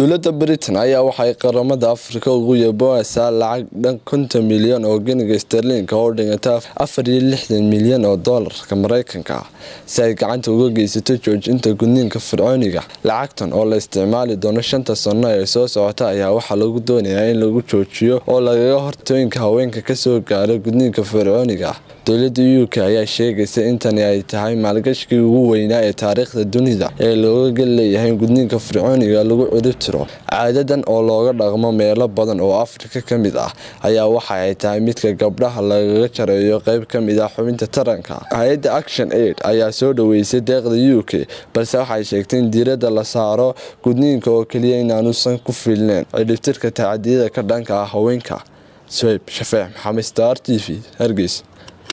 dowladda britain ayaa waxay qaramada afrika ugu yaboohaysaa lacag dhan konton milyan oo geniga sterlinka oo dhigata afar iyo lixdan milyan oo doolarka mareykanka ah si ay gacanta uga geysato joojinta gudniinka fircooniga lacagtan oo la isticmaali doono shanta sano ee soo socota ayaa waxaa lagu doonayaa in lagu joojiyo oo lagaga hortooyinka haweenka kasoo gaara gudniinka fircooniga ah dowladda u k ayaa sheegaysa in tani ay tahay maalgashigii ugu weynaa ee taariikhda dunida ee looga gel leeyahay gudniinka fircooniga lagu cirib tiro caadadan oo looga dhaqmo meelo badan oo afrika ka mid ah ayaa waxa ay tahay midka gabdhaha lagaga jareeyo qeyb ka mid ah xubinta taranka hay-adda action aid ayaa soo dhaweysay deeqda u k balse waxay sheegtay in diiradda la saaro gudniinka oo keliya inaanuusan ku filneyn cidhibtirka tacadiyada ka dhanka ah haweenka sweyb shafeex maxamed star t v hargeys